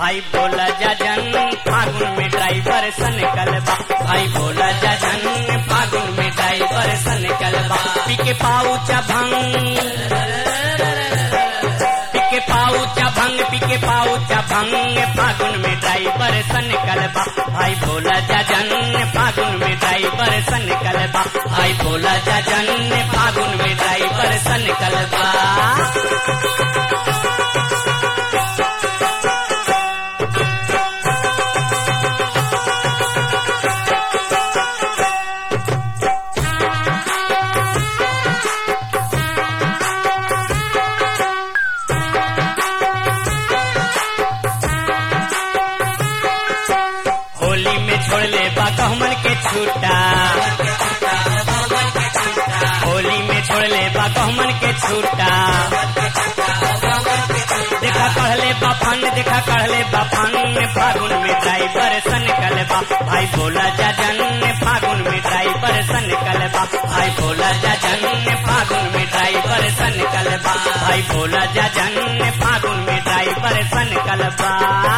भाई बोला जजन फागुन में ड्राइवर सन कलबा भाई बोला जजन फागुन में ड्राइवर सन कलबा पिके पाऊचा भंग पिके पाऊचा भंग पिके पाऊचा भंग फागुन में ड्राइवर सन कलबा भाई बोला जजन फागुन में ड्राइवर सन कलबा भाई बोला जजन फागुन में ड्राइवर सन कलबा होली में छोड़ ले बा गहमन के छूटा होली में छोड़ ले बा गहमन के छूटा देखा कहले बा फन देखा कहले बा फन फागुन में ड्राइवर सन कलबा भाई बोला जजन फागुन में ड्राइवर सन कलबा भाई बोला जजन फागुन में ड्राइवर सन कलबा भाई बोला जजन फागुन में ड्राइवर सन कलबा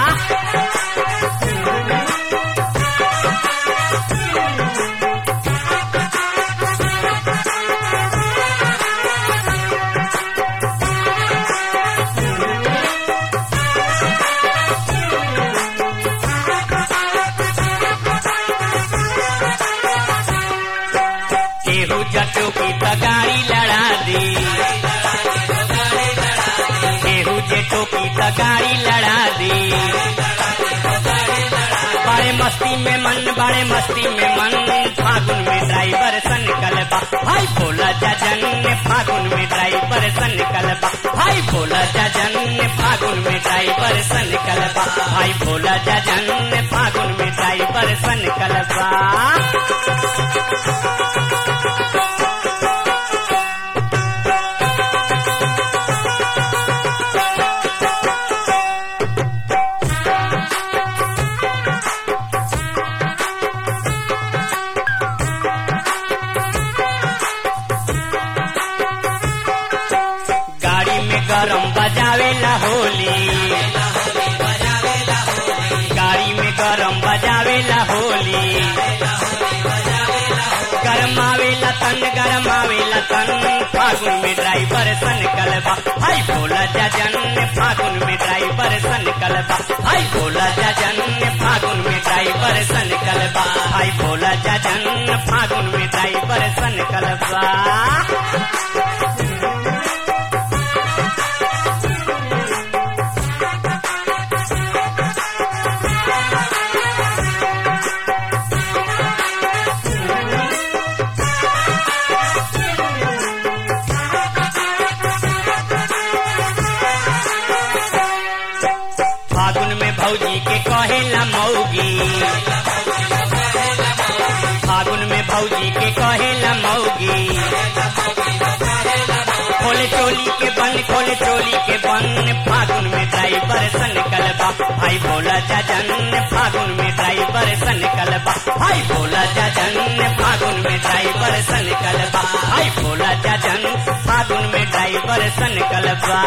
केहू जटो की तगाड़ी लड़ा दी केहू जेठो की तगाड़ी लड़ा दी बड़े मस्ती में मन बड़े मस्ती में मन फागुन में ड्राइवर सन कलबा भाई बोला जजन फागुन में ड्राइवर सन कलबा भाई बोला जजन फागुन में ड्राइवर सन कलबा भाई बोला जजन फागुन में ड्राइवर सन कलबा गाड़ी में गरम बजावेला होली गाड़ी में गरम बजावेला होली गरमावेला तन गरमावेला तन फागुन में ड्राइवर सन कलबा हाय बोला जजन फागुन में ड्राइवर सन कलबा हाय बोला जजन फागुन में ड्राइवर सन कलबा हाय बोला जजन फागुन में ड्राइवर सन कलबा फागुन में भौजी के कहेला मौगी फागुन में भौजी के कहेला मौगी खोले चोली के बन खोले चोली के बन फागुन में ड्राइवर सन कलबा भाई बोला जजन फागुन में ड्राइवर सन कलबा भाई बोला जजन फागुन में ड्राइवर सन कलबा भाई बोला जजन फागुन में ड्राइवर सन कलबा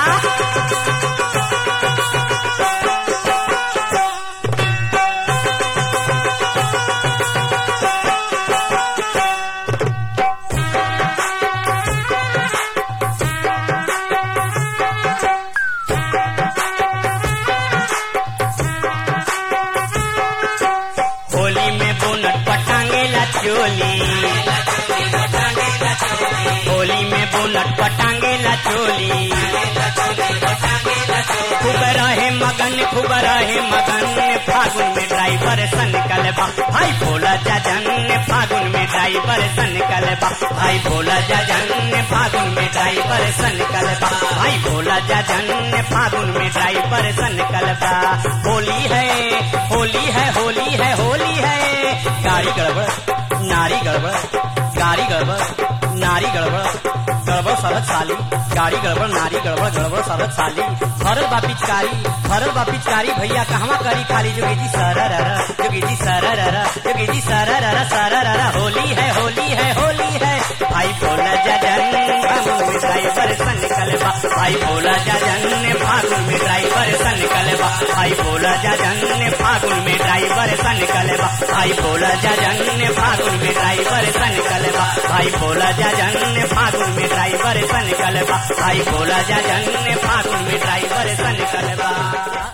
होली में बोनट पटांगेला चोली होली में बोनट पटांगेला चोली खूब रहे मगन खूब रहे मगन फागुन में ड्राइवर सन कलबा भाई बोला जजन फागुन में ड्राइवर सन कलबा भाई बोला जजन फागुन में ड्राइवर सन कलबा भाई बोला जजन फागुन में ड्राइवर सन कलबा होली है होली है होली है होली है गाड़ी गड़बड़ नारी गड़बड़ गाड़ी गड़बड़ नारी गड़बड़ गड़बड़ सड़क साली गाड़ी गड़बड़ नारी गड़बड़ गड़बड़ सड़क साली भरल बा पिचकारी भरल बा पिचकारी भैया कहवा करी खाली जोगी जी सरर जोगी जी सरर जोगी जी सरर सरर होली है होली है होली है भाई बोला जजन फागुन में ड्राइवर सन कलबा भाई बोला जजन फागुन में ड्राइवर सन कलबा भाई बोला जजन फागुन में ड्राइवर सन कलबा भाई बोला जजन फागुन में ड्राइवर सन कलबा भाई बोला जजन फागुन में ड्राइवर सन कलबा भाई बोला जजन फागुन में ड्राइवर सन कलबा